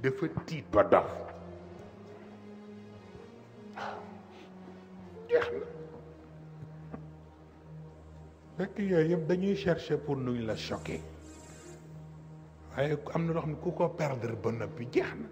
dafa tiit ba dof jeex na fekk yooyu yëpp dañuy chercher pour nuñ la choquer waaye am na loo xam ne ku ko perdre ba noppi jeex na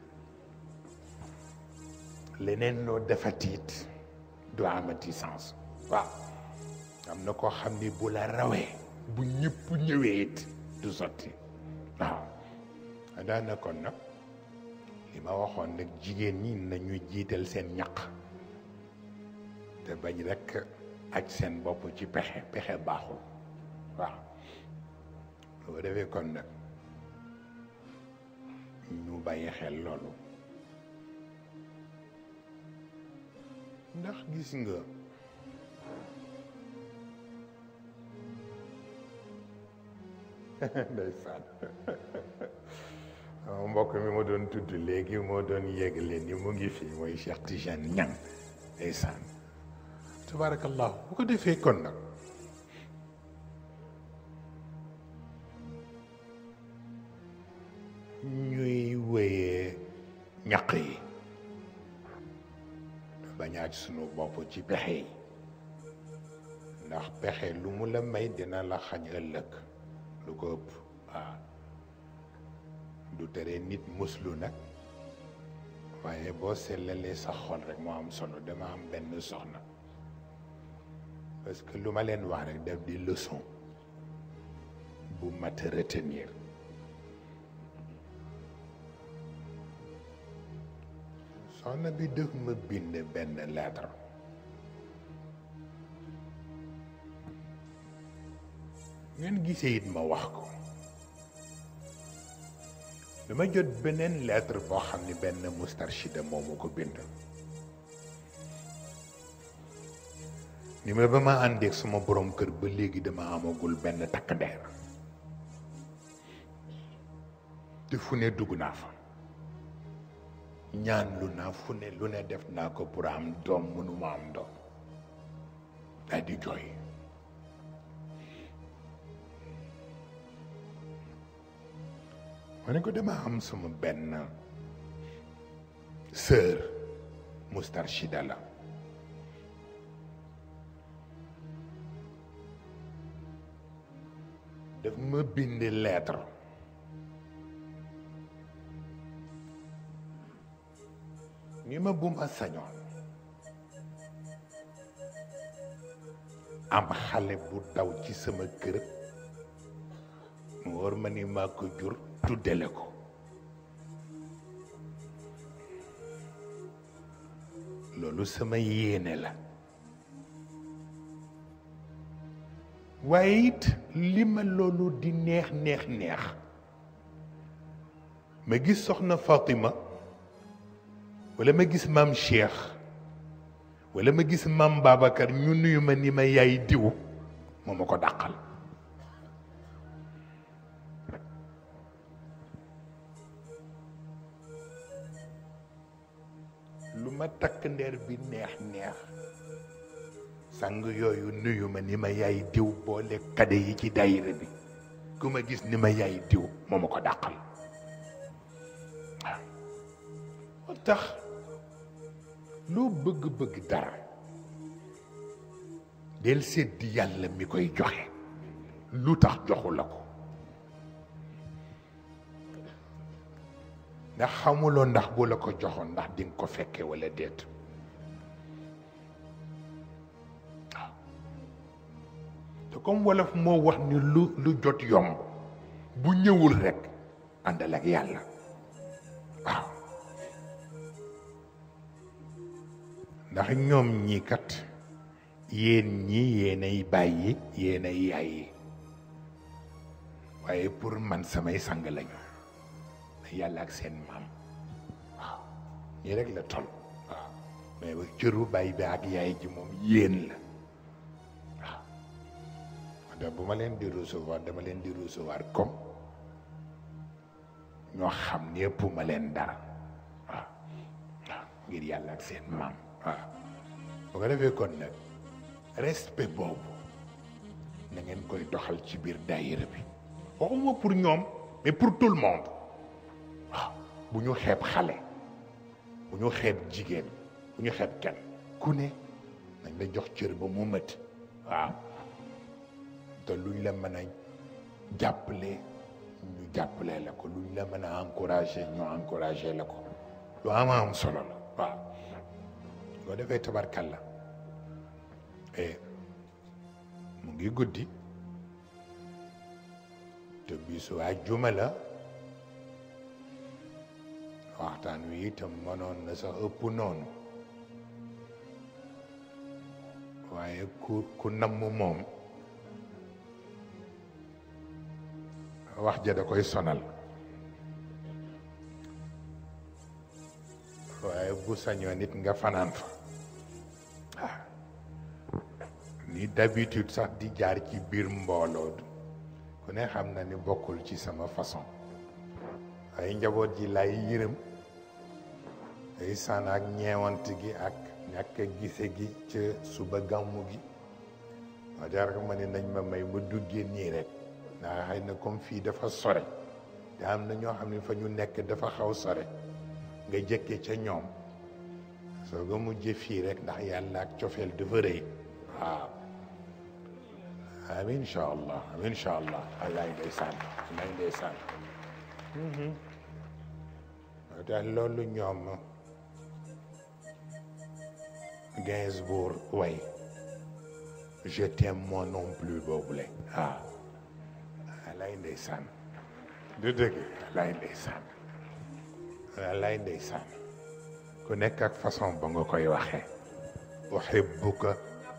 leneen loo defatiit du amati sens waaw am na koo xam ni bu la rawee bu ñëpp ñëwee it du sotti waaw daana kon nag li ma waxoon nag jigéen ñi nañu jiital seen ñaq te bañ rekk aj seen bopp ci pexe pexe baaxul waaw boo defee kon nag ñu bàyyi xel loolu ndax gis nga ndeysaan mbokk mi ma doon tudd léegi moo doon yégle ni mu ngi fi mooy Cheikh Tijane Niang ndeysaan tabarakallahu bu ko defee kon nag ñuy wéyee ñaq yi bañaaj sunu bopp ci pexe yi ndax pexe lu mu la may dina la xañ ëllëg lu ko ëpp waaw du tere nit muslu nag waaye boo sellalee sa xol rek moo am solo dama am benn soxna parce que lu ma leen wax rek def di leçon bu mat a retenir soxna bi def ma bind benn lettre ngeen gisee it ma wax ko dama jot beneen lettre boo xam ne benn mustarshida moomu ko bind ni ma ba ma àndeek sama borom kër ba léegi dama amagul benn takk ndeer te fu ne dugg naa fa ñaan lu naa fu ne lu ne def naa ko pour am doom mënuma am doom daal di jooy ma ne ko dama am sama benn sœur mustarshida la daf ma bind lettre ni ma bu ma sañoon am xale bu daw ci sama kër mu war ma ni maa ko jur tuddele ko loolu sama yéene la waaye it li ma loolu di neex neex neex ma gis soxna Fatima wala ma gis maam Cheikh wala ma gis maam Babacar ñu nuyu ma ni ma yaay diw moo ma ko dàqal lu ma takk ndeer bi neex neex sang yooyu nuyu ma ni ma yaay diw boole kade yi ci daayira bi ku ma gis ni ma yaay diw moo ma ko dàqal waaw moo tax loo bëgg-bëgg dara del seddi yàlla mi koy joxe lu tax joxu la ko ndax xamuloo ndax bu la ko joxoon ndax di nga ko fekke walla déet waaw te comme wolof moo wax ni lu lu jot yomb bu ñëwul rekk àndal ak yàlla waaw ndax ñoom ñii kat yéen ñi yéenay bàyyi yéenay yaay waaye pour man samay sang lañu yàlla ak seen maam waaw ñii rek la tol waaw mais ba cëru bàyyi bi ak yaay ji moom yéen la waaw da bu ma leen di recevoir dama leen di recevoir comme ñoo xam ne ëpp ma leen dara waaw waaw ngir yàlla ak seen maam waaw bu ko defee kon nag respect boobu na ngeen koy doxal ci biir daayira bi waxuma pour ñoom mais pour tout le monde waaw bu ñu xeeb xale bu ñu xeeb jigéen bu ñu xeeb kenn ku ne nañ la jox cër ba mu mët waaw te luñ la mën a jàppale ñu jàppale la ko luñ la mën a encouragé ñu encouragé la ko lu ama am solo la waaw boo defee tabarkalla e mu ngi guddi te bisu àjjuma la waxtaan wi itam mënoon na sax ëpp noonu waaye ku ku namm moom wax ja da koy sonal waaye bu sañoo nit nga fanaan fa ah ni d'habitude sax di jaar ci biir mbooloo ku ne xam na ni bokkul ci sama façon ay njaboot ji lay yërëm ay sànn ak ñeewant gi ak ñàkk a gise gi ca suba gàmmu gi ma jar ma ne nañ ma may ma duggee nii rek ndax xëy na comme fii dafa sore te am na ñoo xam ne fa ñu nekk dafa xaw sore nga jëkke ca ñoom soo ko mujjee fii rek ndax yàlla ak cofeel dafa rëy waaw amin incha allah amin incha allah wallaay ndeysaan wallaay ndeysaan tax loolu ñoom Gainsbourg way je t'aime moi non plus boobule ah wallaay ndeysaan du dëgg wallaay ndeysaan wallaay ndeysaan ku nekk ak façon ba nga koy waxee uhibbuka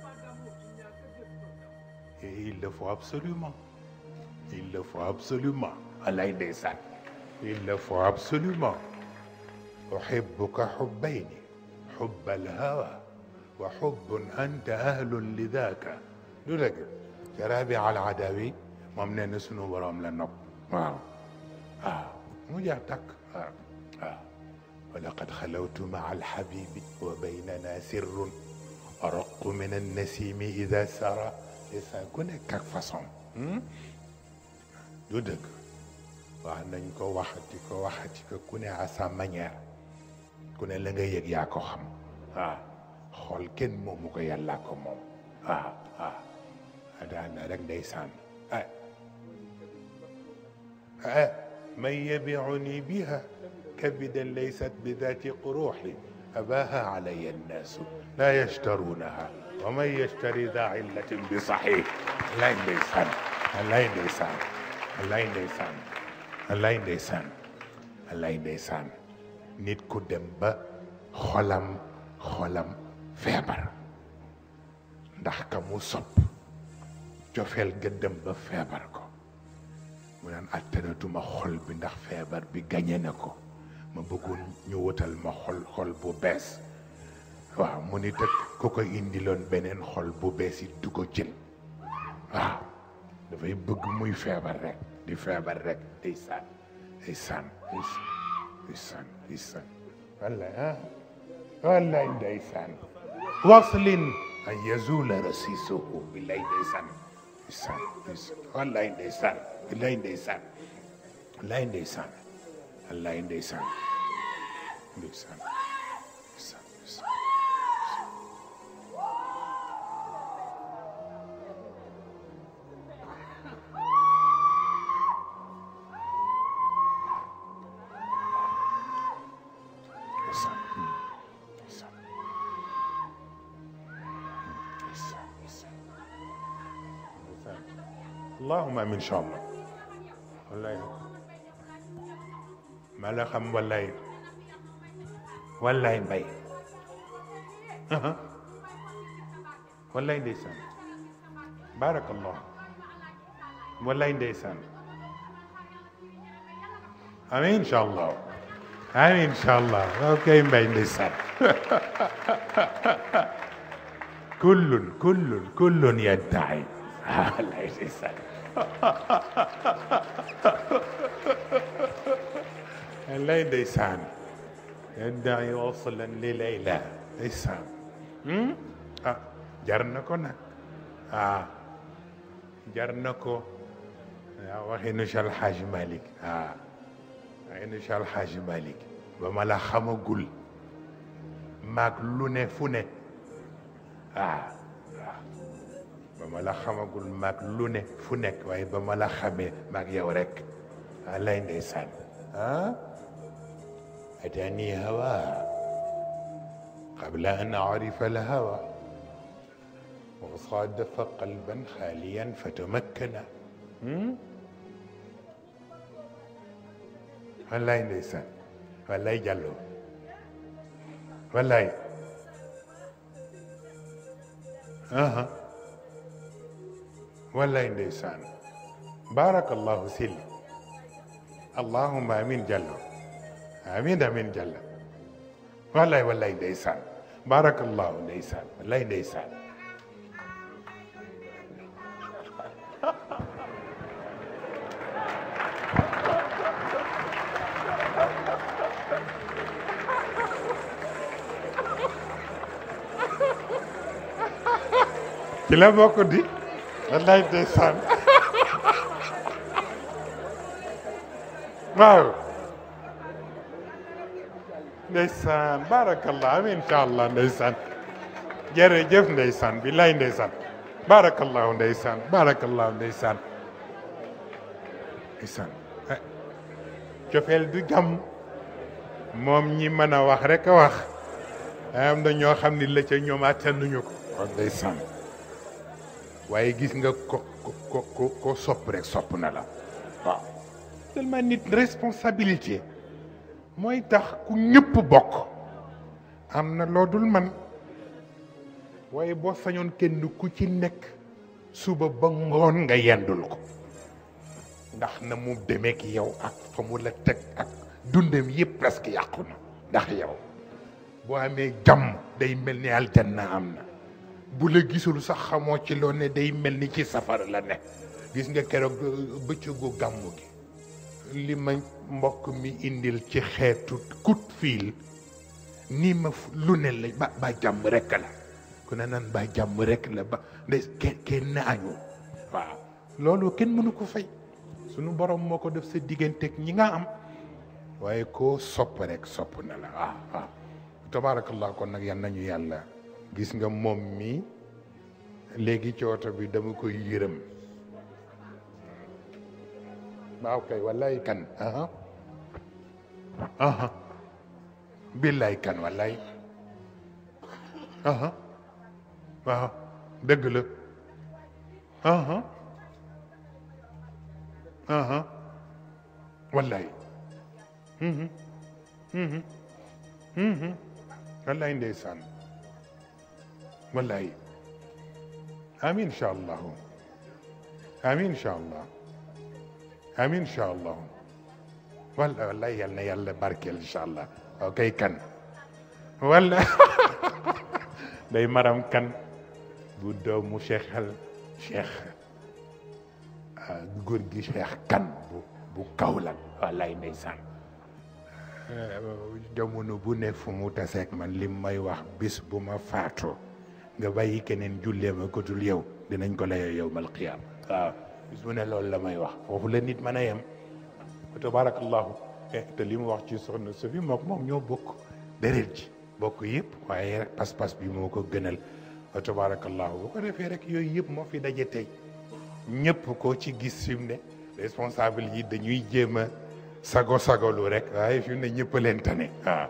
et il le faut absolument il le faut absolument wallaay ndeysaan il le faut absolument uhibbuka hubbayni hubb alhawa wa hubbun anta ahlun lidaka du dëgg ca Rabi al Adawi moom nee na sunu borom la nopp waaw waaw mu jeex takk waaw waaw wa laqad xalawtu maa alxabibi wa baynana sirrun araqu min annasimi ida sara sa ku nekk ak façon du dëgg wax nañ ko waxati ko waxati ko ku ne à sa manière ku ne la nga yëg yaa ko xam waaw xool kenn moomu ko yàllaa ko moom waaw waaw daana rek ndeysaan ah ah man yabiuni biha kabidan laysat bi dati quruxi abaha alaya annaasu laa yashtaruunaha wa man yashtari daa illatin bi saxiix lay ndeysaan lay ndeysaan lay ndeysaan lay ndeysaan lay ndeysaan nit ku dem ba xolam xolam feebar ndax ka mu sopp cofeel ga dem ba feebar ko mu naan attanatuma xol bi ndax feebar bi gañe na ko ma bëggoon ñu wutal ma xol xol bu bees waaw mu ni tëkk ku ko indiloon beneen xol bu bees it du ko jël waaw dafay bëgg muy feebar rek di feebar rek day saan day saan day saan day saan wallaay ah wallaay day saan waslin an yazula rasisuhu billaay day saan day saan day saan wallaay day saan billaay day saan wallaay day saan wallaay day saan day saan day saan day saan allahuma amin incha allah wallaay ma la xam wallaay wallaay mbay wallaay ndeysaan barakallah wallaay ndeysaan amin incha allah amin incha allah ok mbay ndeysaan kullun kullun kullun yaddaci wallaay ndeysaan wallaay ndeysaan yaddaci waslan li layla ndeysaan ah jar na ko nag ah jar na ko waaw waxinu Cheikh Alhaaj Malick ah ay na Cheikh Alxaaji Malik ba ma la xamagul maag lu ne fu ne ah waaw ba ma la xamagul maag lu ne fu nekk waaye ba ma la xamee maag yow rek ah lay ndeysaan ah atani hawa qabla an arifa al hawa wa sadafa qalban xaaliyan fatamakkana wallaay ndeysaan wallaay jàlloo wallaay aha wallaay ndeysaan barakallahu sil allahumma amin jàllo amin amin jàlla wallaay wallaay ndeysaan barakallahu ndeysaan wallaay ndeysaan ci la bokk di wallaay ndeysaan waaw ndeysaan barakallah amin incha allah ndeysaan jërëjëf ndeysaan bi lay ndeysaan barakallahu ndeysaan barakallahu ndeysaan ndeysaan cofeel du jàmm moom ñi mën a wax rek a wax am na ñoo xam ni la ca ñoom attanuñu ko wax ndeysaan waaye gis nga ko ko ko ko sopp rek sopp na la waaw tellement nit responsabilité mooy tax ku ñëpp bokk am na loo dul man waaye boo sañoon kenn ku ci nekk suba ba ngoon nga yendul ko ndax na mu demeek yow ak fa mu la teg ak dundam yëpp presque yàqu na ndax yow boo amee jàmm day mel ni aljanna am na bu la gisul sax xamoo ci loo ne day mel ni ci safara la ne gis nga keroog bëccëgu gàmmu gi li ma mbokk mi indil ci xeetu coup de fil nii ma lu ne la ba ba jàmm rekk la ku ne nan ba jàmm rekk la ba nde kenn kenn añu waaw loolu kenn mënu ko fay sunu borom moo ko def sa digganteeg ñi nga am waaye koo sopp rek sopp na la waaw waaw tabaarakallah kon nag yal nañu yàlla gis nga moom mi léegi ci oto bi dama koy yërëm waaw kay wallaay kan aha aha billaay kan wallaay aha waaw dëgg la aha aha wallaay mhm mhm mhm wallaay ndeysaan wallaay amin incha allahu amin incha allah amin incha allahu walla wallaay yal na yàlla barkeel incha allah waaw kay kan walla day maram kan bu doomu cheikh al cheikh góor gi cheikh kan bu bu Kaolack wallaay ndeysaan jamono bu ne fu mu taseeg man lim may wax bis bu ma faatoo nga bàyyi keneen jullee ma ko dul yow dinañ ko layoo yow mal qiyaam waaw bis bu ne loolu la may wax foofu la nit mën a yem tabarakallahu te li mu wax ci soxna Sofi mook moom ñoo bokk deret ji bokk yëpp waaye rek pas-pas bi moo ko gënal tabarakallahu bu ko defee rek yooyu yëpp moo fi daje tey ñëpp koo ci gis fi mu ne responsable yi dañuy jéem a sago sagolu rek waaye fi mu ne ñëpp leen tane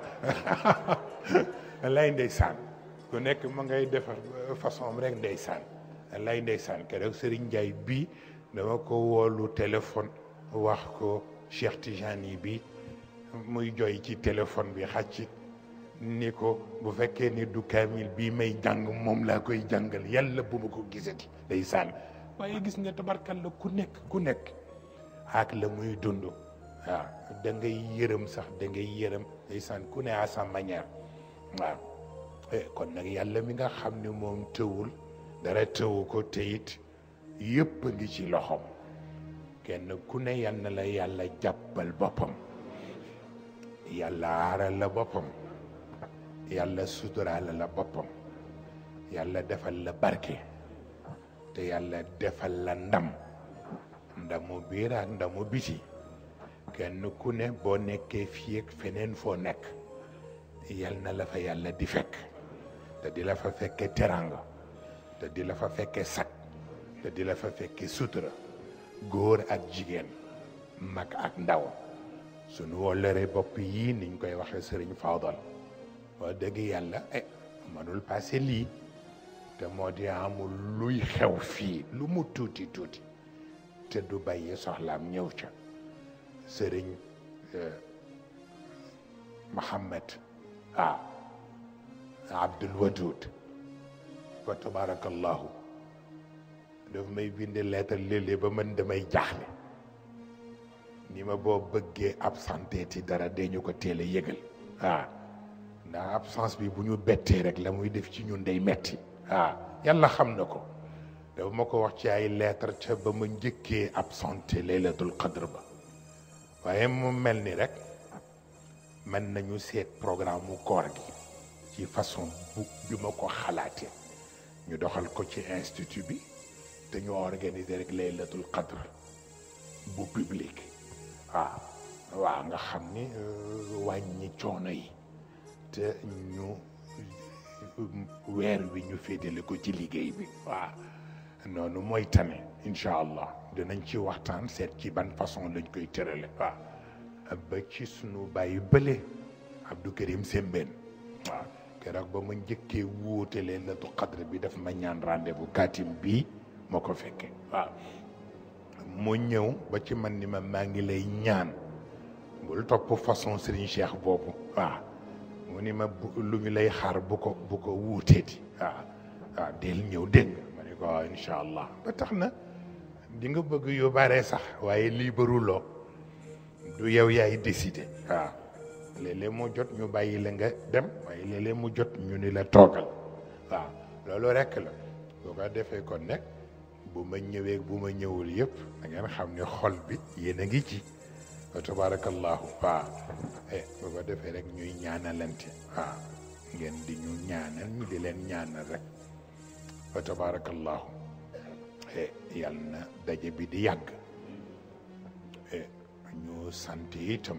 waaw lay ndeysaan ku nekk ma ngay defar façon rek ndeysaan lay ndeysaan keroog Serigne Ndiaye bii dama ko woolu téléphone wax ko Cheikh Tijani bi muy joy ci téléphone bi xàcc ni ko bu fekkee ni du kaamil bii may jàng moom laa koy jàngal yàlla bu ma ko gisati ndeysaan waaye gis nga tabarkal la ku nekk ku nekk ak la muy dund waaw da ngay yërëm sax da ngay yërëm ndeysaan ku ne à sa manière waaw kon nag yàlla mi nga xam ne moom tëwul dara tëwu ko teyit yëpp a ngi ci loxoom kenn ku ne yal na la yàlla jàppal boppam yàlla aaral la boppam yàlla suturaal la boppam yàlla defal la barke te yàlla defal la ndam ndamu biir ak ndamu biti kenn ku ne boo nekkee fii ak feneen foo nekk yal na la fa yàlla di fekk te di la fa fekke teranga te di la fa fekke sag te di la fa fekke sutura góor ak jigéen mag ak ndaw sunu wollëre bopp yii niñ koy waxe sëriñ Fawdal wax dëgg yàlla eh mënul passé lii te moo di amul luy xew fii lu mu tuuti tuuti te du bàyyi soxlaam ñëw ca sëriñ Mohammed ah Abdul Wadud fa tabarakallahu daf may bind lettre léeg-léeg ba man damay jaaxle ni ma boo bëggee absenté ti dara dañu ko teel a yëgal ah ndax absence bi bu ñu bettee rek la muy def ci ñun day metti ah yàlla xam na ko dafa ma ko wax ci ay lettre ca ba ma njëkkee absenté laylatul qadr ba waaye mu mel ni rek mën nañu seet programme mu koor gi ci façon bu bi ma ko xalaatee ñu doxal ko ci institut bi te ñu organiser rek laylatul qadr bu public waaw waaw nga xam ni wàññi coono yi te ñu weer wi ñu féetale ko ci liggéey bi waaw noonu mooy tane incha allah dinañ ci waxtaan seet ci ban façon lañ koy tërale waaw ba ci sunu bàyyi bële Abdou Karim Sembène waaw keroog ba ma njëkkee wuute Laylatul Qadr bi daf ma ñaan rendez-vous katim bii moo ko fekke waaw mu ñëw ba ci man ni ma maa ngi lay ñaan bul topp façon Serigne Cheikh boobu waaw mu ni ma lu ñu lay xaar bu ko bu ko wuuteeti waaw waaw del ñëw dégg nga ma ne ko waaw incha allah ba tax na di nga bëgg yu bare sax waaye lii baruloo du yow yaay décider waaw léeg-léeg mu jot ñu bàyyi la nga dem waaye léeg-léeg mu jot ñu ni la toogal waaw loolu rekk la boo ko defee kon nekk bu ma ñëwee bu ma ñëwul yëpp da ngeen xam ne xol bi yéen a ngi ci wa tabarakallahu waaw eh boo ko defee rek ñuy ñaanalante waaw ngeen di ñu ñaanal ñu di leen ñaanal rek wa tabarakallahu eh yal na daje bi di yàgg eh ñu sant itam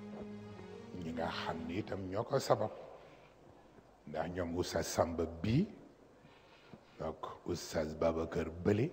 ñi nga xam ni itam ñoo ko sabab ndax ñoom oustaz Samba bii donc oustaz Babacar Bële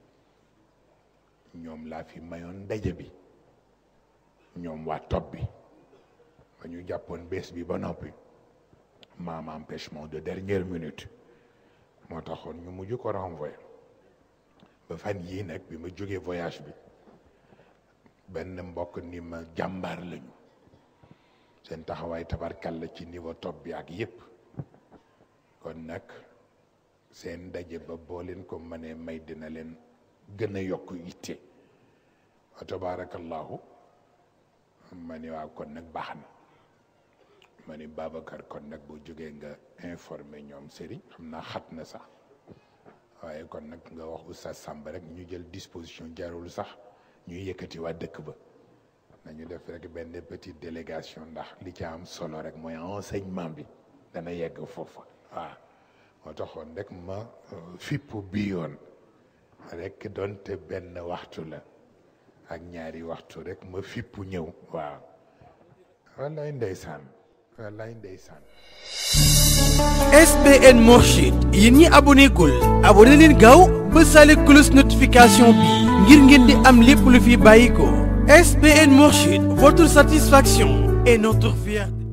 ñoom laa fi mayoon ndaje bi ñoom waa topp bi ba ñu jàppoon bés bi ba noppi maam empêchement de dernière minute moo taxoon ñu mujj ko renvoyer ba fan yii nag bi ma jógee voyage bi benn mbokk ni ma jàmbaar lañu seen taxawaay tabarkal la ci niveau top bi ak yépp kon nag seen ndaje ba boo leen ko mënee may dina leen gën a yokk yitte wa tabarakallahu ma ni waaw kon nag baax na ma ni Babacar kon nag boo jógee nga informé ñoom Serigne xam naa xat na sax waaye kon nag nga wax oustaz Samba rek ñu jël disposition jarul sax ñuy yëkkati waa dëkk ba nañu def rek benn petite délégation ndax li ci am solo rek mooy enseignement bi dana yegg foofa waaw moo taxoon rek ma fippu bi yoon rek doonte benn waxtu la ak ñaari waxtu rek ma fippu ñëw waaw wallaay ndeysaan wallaay ndeysaan SBN Mourchid yéen ñi aboné gul aboné leen gaaw ba sale cloche notification bi ngir ngeen di am lépp lu fi bàyyi ko SBN Mourchid votre satisfaction est notre fierté